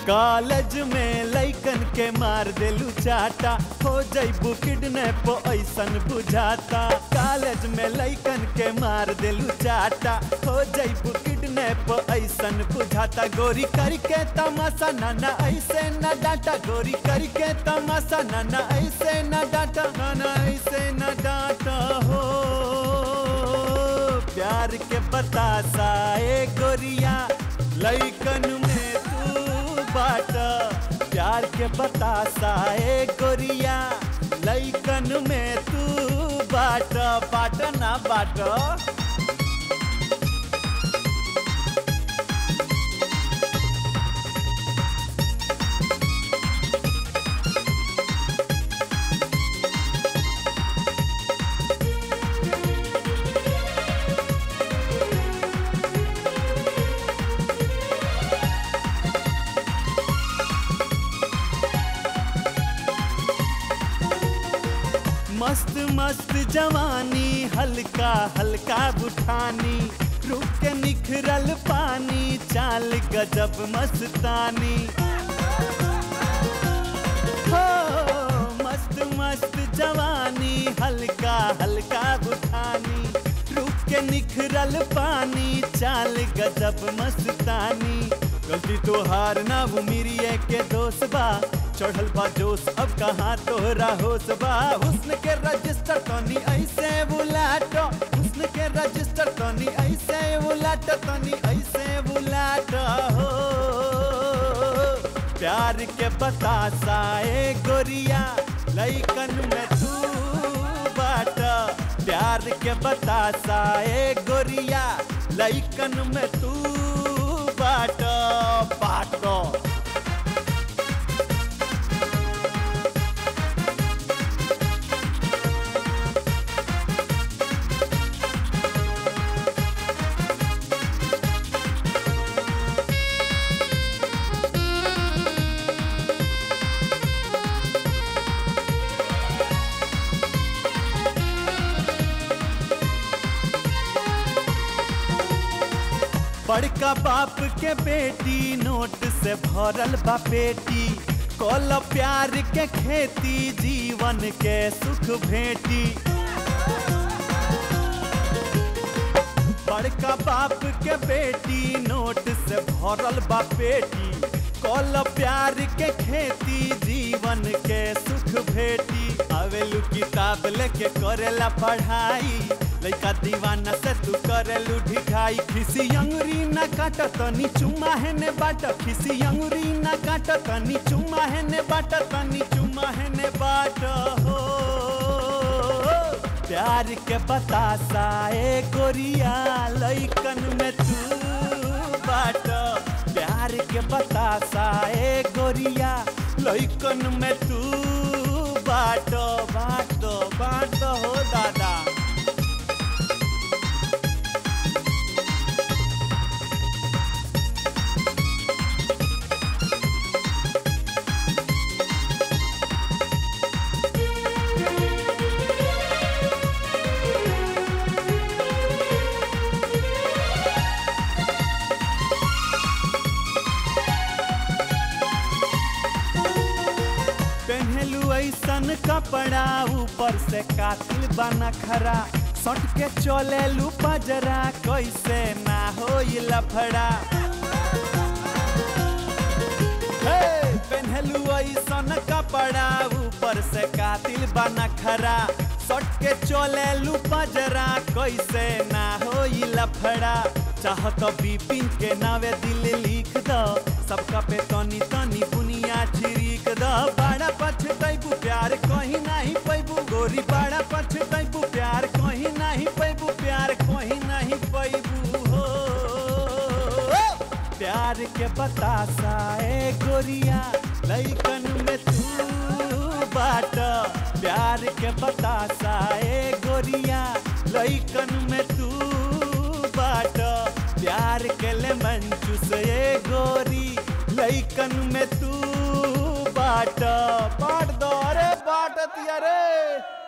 college में लइकन के मार देलू चाटा हो जैबू किडनैप ऐसन बुझाता कॉलेज में लइकन के मार देलू चाटा हो जैबू किडनैप ऐसन बुझाता गोरी करके तमाशा नाना ऐसे न डाटा गोरी करके तमाशा नाना ऐसे न डाटा नाना ऐसे न डाटा हो प्यार के बतासा ए गोरिया लइकन में तू बाट प्यार के बतासा ए गोरिया लइकन में तू बाट बाट ना बाट मस्त मस्त जवानी हल्का हल्का बुठानी रुक के निखरल पानी चाल गजब मस्तानी हो मस्त मस्त जवानी हल्का हल्का बुठानी रुक के निखरल पानी चाल गजब मस्तानी गलती तो हार ना वो मेरी के दोस्त बा चढ़ल बा जोश अब कहाँ तोहरा होश बा हुस्न के रजिस्टर तनी ऐसे बुलाट हुस्न के रजिस्टर तनी ऐसे बुलाट तनी ऐसे बुलाट हो प्यार के बतासा ए गोरिया लइकन में तू बाट प्यार के बतासा ए गोरिया लइकन में तू बाट बाट बड़का बाप के बेटी नोट से भरल बा पेटी कल प्यार के खेती जीवन के सुख भेटी बड़का बाप के बेटी नोट से भरल बा पेटी कल प्यार के खेती जीवन के सुख भेटी आवेलू किताब लेके करेला पढ़ाई लइका दीवाना से तू करेलू ढिखाई खिसी अंगुरी न काट तनी चुमा है ने बाट खिसी अंगुरी न काट तनी चुमा है ने बाट तनी चुमा है ने बाट हो प्यार के बतासा ए गोरिया लइकन में तू बाट प्यार के बतासा ए गोरिया लइकन में तू बाट बाट बाट हो दादा पहनलू ऐसन कपड़ा ऊपर से कातिल बना खरा सट के चलेलू पजरा कैसे ना हो लफड़ा हे पहनलू ऐसन कपड़ा ऊपर से कातिल बना खरा सट के चलेलू पजरा कैसे ना हो लफड़ा चाहत बिपिन के नावे दिल लिख दो सबका पे तनी तनी बुनिया छिड़क द बड़ा पछतैबू प्यार कहीं नहीं पैबू गोरी बड़ा पछतैबू प्यार कहीं नहीं पैबू प्यार कहीं नहीं पैबू हो प्यार के बतासा ए गोरिया लइकन में तू बाट प्यार के बतासा ए गोरिया लइकन में तू बाट प्यार के ले मंचूस ए गोरी लइकन में तू बाट बाट दो अरे बाट तिया रे